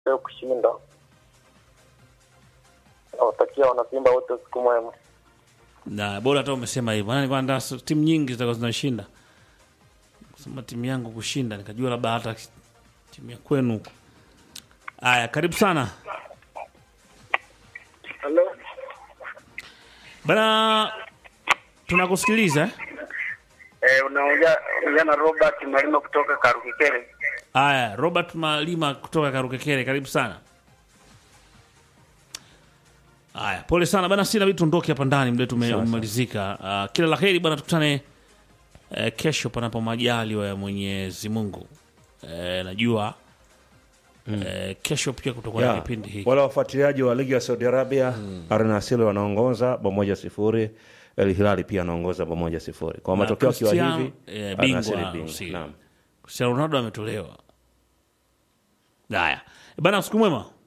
leo kushinda. Nawatakia wanasimba wote siku mwema. na bora hata umesema hivyo, maana nilikuwa nataka timu nyingi zitakuwa zinashinda. Kusema timu yangu kushinda, nikajua labda hata timu ya kwenu huko. Haya, karibu sana Halo, bana, tunakusikiliza eh? eh, unaongea unaongea na Robert Malima kutoka Karukikere. Haya, Robert Malima kutoka Karukekere, karibu sana. Haya, pole sana bana, sina vitu tuondoke hapa ndani, muda wetu ume- umemalizika. Uh, kila la heri bana, tukutane uh, kesho panapo majaliwa ya Mwenyezi Mungu. Uh, najua uh, kesho pia kutakuwa na Ya, kipindi hiki wale wafuatiliaji wa ligi ya Saudi Arabia Al Nassr wanaongoza bao moja sifuri. El Hilali pia anaongoza bao moja sifuri. Kwa Na matokeo akiwa Cristiano, hivi eh, Al Nassr bingwa bingwa. Usiri. Naam. Cristiano Ronaldo ametolewa. Haya bana, siku mwema.